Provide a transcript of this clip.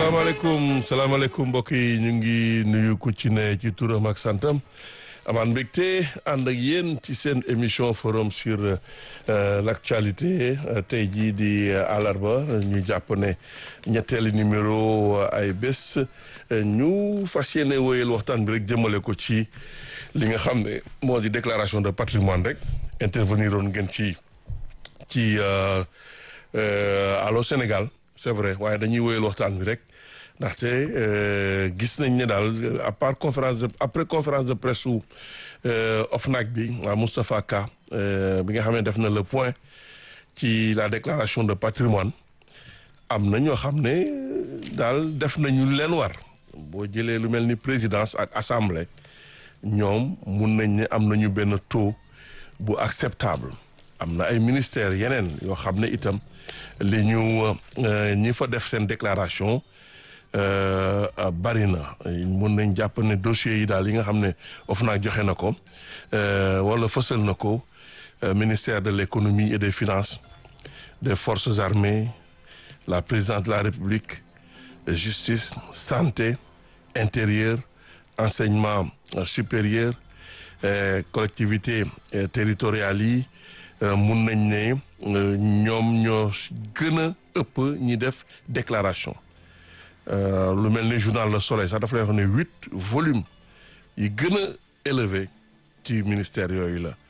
salaamaaleykum salaamaaleykum mbokk yi ñu ngi nuyu ku ci ne ci turam ak santam amaan mbégte ànd ak yéen ci seen émission forum sur l'actualité tey jii di àllarba ñu jàpp ne ñetteeli numéro ay bés ñu fas yéene wóyal waxtaan bi rek jëmale ko ci li nga xam ne moo di déclaration de patrimoine rek intervenir oon ngeen ci ci Allô Sénégal c'est vrai waaye dañuy wóyal waxtaan bi rek ndaxte gis nañ ne daal à part conférence de après conférence de presse su OFNAC bi waa Moustapha Ka bi nga xam ne def na le point ci la déclaration de patrimoine am na ñoo xam ne daal def nañu leen war boo jëlee lu mel ni présidence ak assemblée ñoom mun nañ ne am nañu benn taux bu acceptable am na ay ministères yeneen yoo xam ne itam li ñu ñi fa def seen déclaration bari na mun nañ jàpp ne dossiers yi daal yi nga xam ne OFNAC joxe na ko wala fësal na ko ministère de l'économie et des finances des forces armées la présidence de la République justice santé intérieur enseignement supérieur collectivités territoriales yi mun nañ ne ñoom ñoo gën a ëpp ñi def déclaration lu mel ni journal Le Soleil sax dafa lay wax ne huit volumes yi gën a élevé ci ministère yooyu la